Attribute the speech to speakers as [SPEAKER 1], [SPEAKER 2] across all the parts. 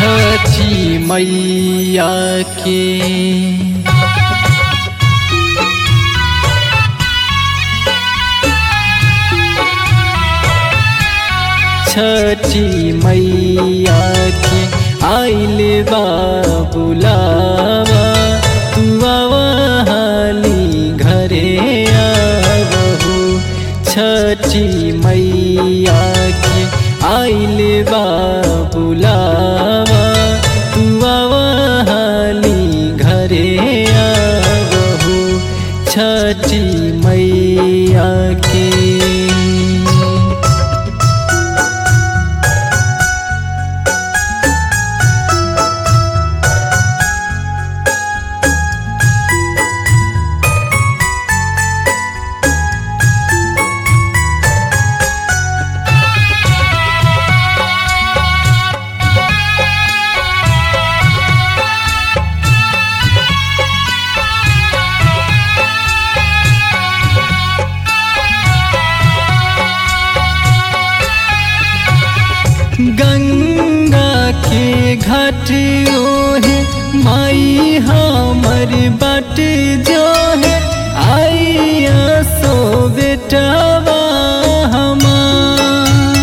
[SPEAKER 1] छठी मैया के छठी मैया के आइल बा बुलावा तू आवा हाली घरे आवहु छठी मैया के आइल बा बुलावा तू आवा हाली घरे आवहु छठी मैया के गंगा के घाट ओहे माई हमर बाट जो है आइया सो बेटवा हमार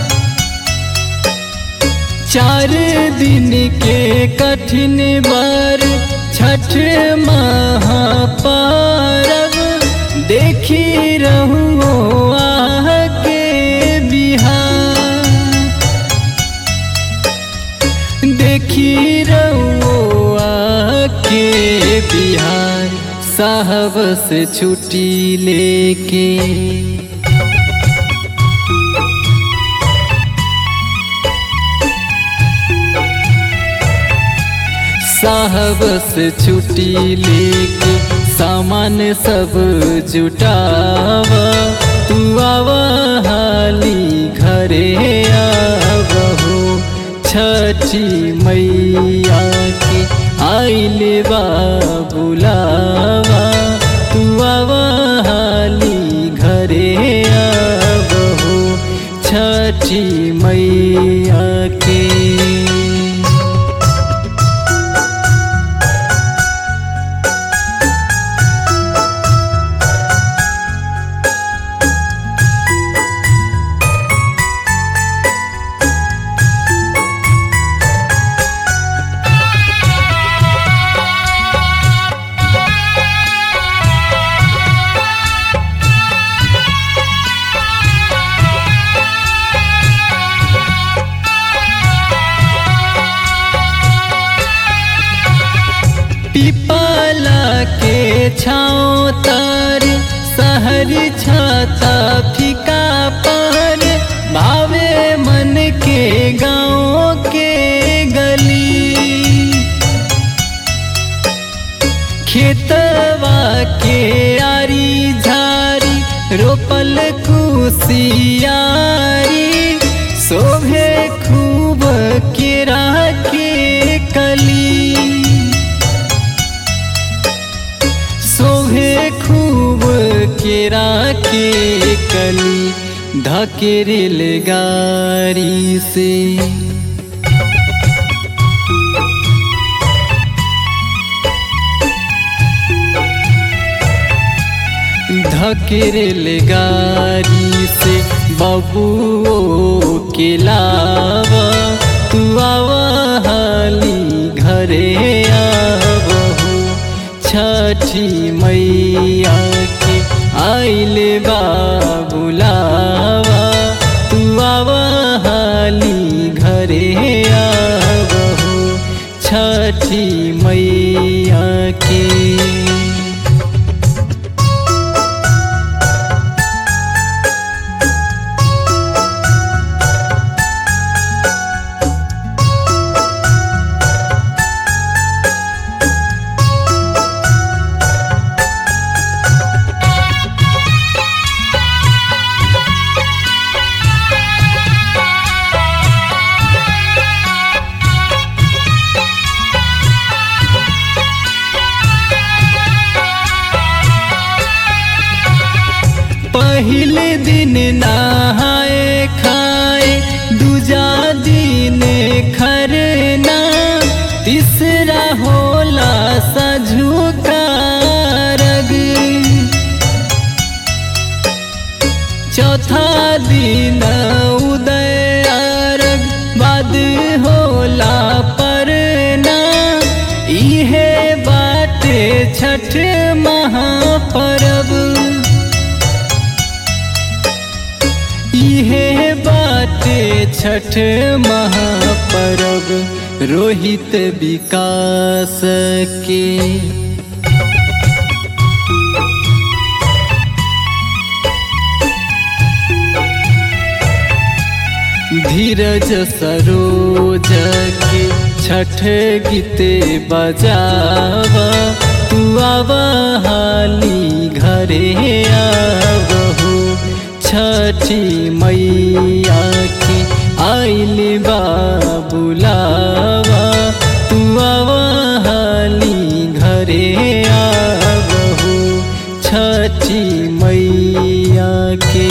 [SPEAKER 1] चार दिन के कठिन बार छठ महापारव देखी रहूं आह के बिहार देखी रउआ के बिहार साहब से छुट्टी लेके साहब से छुट्टी लेके सामान सब जुटावा तू आवा हाली घरे आवहु छठी मैया के आइल बा बुलावा तू आवा हाली घरे आवहु छठी मैया के पिपला के छाँव तर सहर छाता फीका पर भावे मन के गाँव के गली खेतवा के आरी झारी रोपल कुसियारी शोभे खूब केरा के कली शोभे खूब केरा के कली धकेरेल गारी से धकेरेल गारी से बबुओ के लावा तू आवा हाली घरे आवहु छठी मैया के आइल बा बुलावा तू आवा हाली घरे आवहु छठी मैया के होला पर ना इहे बाटे छठ महापर्व इहे बाटे छठ महापर्व रोहित विकास के धीरज सरोज के छठ गीते बजावा तू आवा हाली घरे आवहु छठी मैया के आइल बा बुलावा तू आवा हाली घरे आवहु छठी मैया के